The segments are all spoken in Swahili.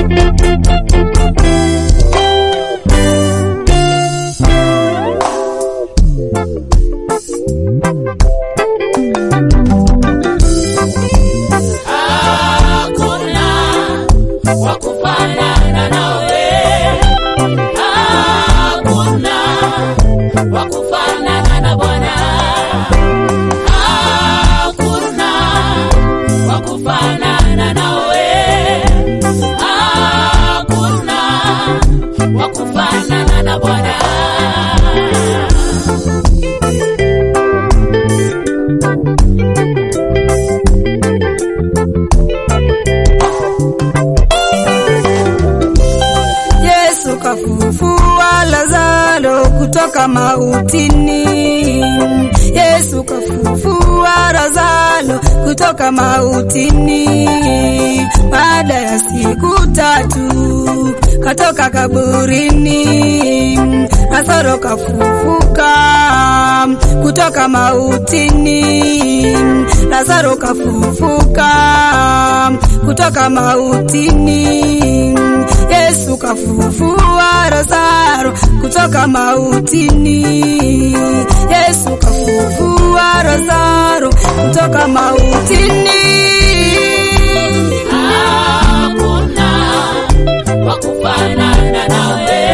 Hakuna wa kufanana nawe, hakuna wa kufanana na Bwana, hakuna wa kufanana nawe, hakuna wa kufanana na Bwana. Yesu kafufua Lazaro kutoka mautini. Yesu kafufua Lazaro kutoka mautini. Baada ya siku tatu katoka kaburini. Lazaro kafufuka kutoka mautini. Lazaro kafufuka kutoka mautini. Yesu kafufua Lazaro kutoka mautini. Yesu kafufua Lazaro kutoka mautini. Hakuna wa kufanana nawe,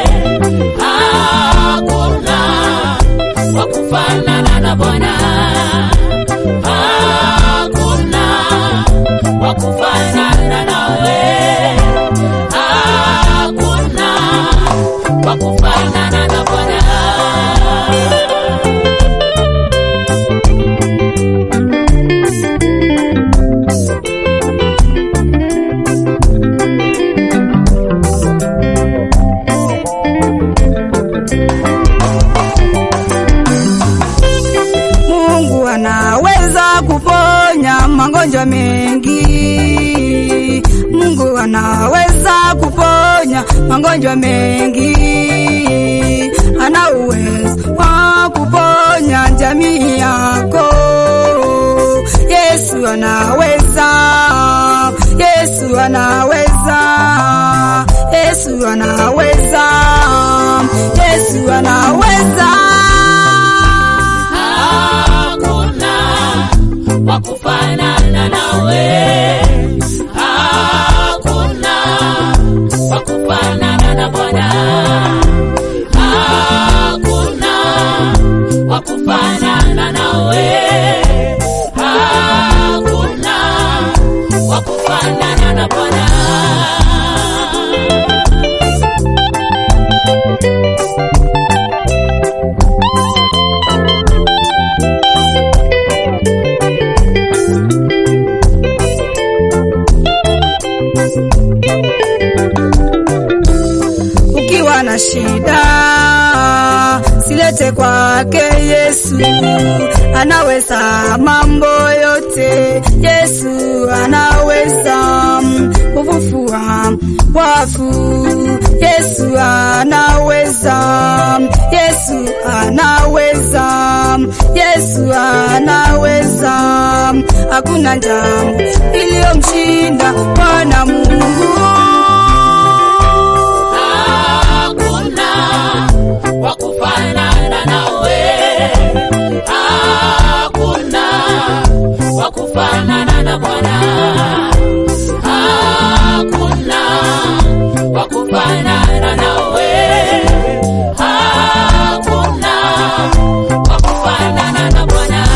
hakuna wa kufanana na Bwana, hakuna wa kufanana nawe, hakuna wa kufanana na Bwana. Mungu anaweza kuponya magonjwa mengi. Mungu anaweza kuponya magonjwa mengi. Ana uwezo wa kuponya jamii yako. Yesu anaweza. Yesu anaweza. Yesu anaweza. Yesu anaweza. Hakuna wa kufanana nawe, hakuna wa kufanana na Bwana, hakuna wa kufanana nawe, hakuna wa kufanana na Bwana. ukiwa na shida silete kwake Yesu, anaweza mambo yote. Yesu anaweza kufufua wafu. Yesu anaweza, Yesu anaweza, Yesu anaweza. Hakuna jambo iliyomshinda Bwana Mungu. Hakuna wa kufanana nawe, hakuna wa kufanana na Bwana, hakuna wa kufanana nawe, hakuna wa kufanana na Bwana.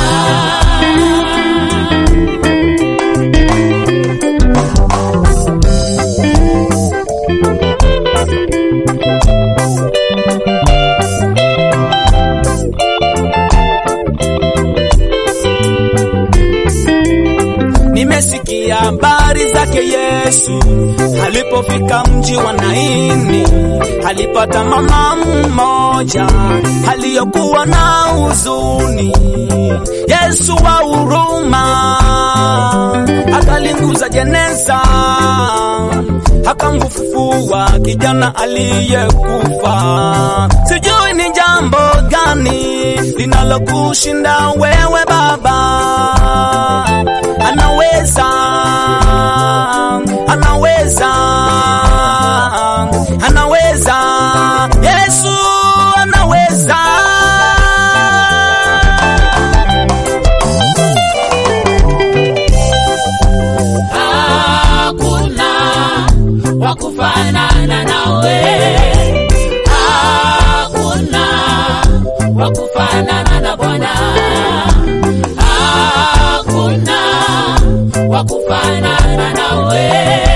Nimesikia habari zake Yesu alipofika mji wa Naini, alipata mama mmoja aliyokuwa na huzuni. Yesu wa huruma akalinguza jeneza, akamfufua kijana aliyekufa. Sijui ni jambo gani linalokushinda wewe Baba, anaweza anaweza, anaweza, Yesu anaweza. hakuna wa kufanana nawe, hakuna wa kufanana na Bwana, hakuna wa kufanana nawe.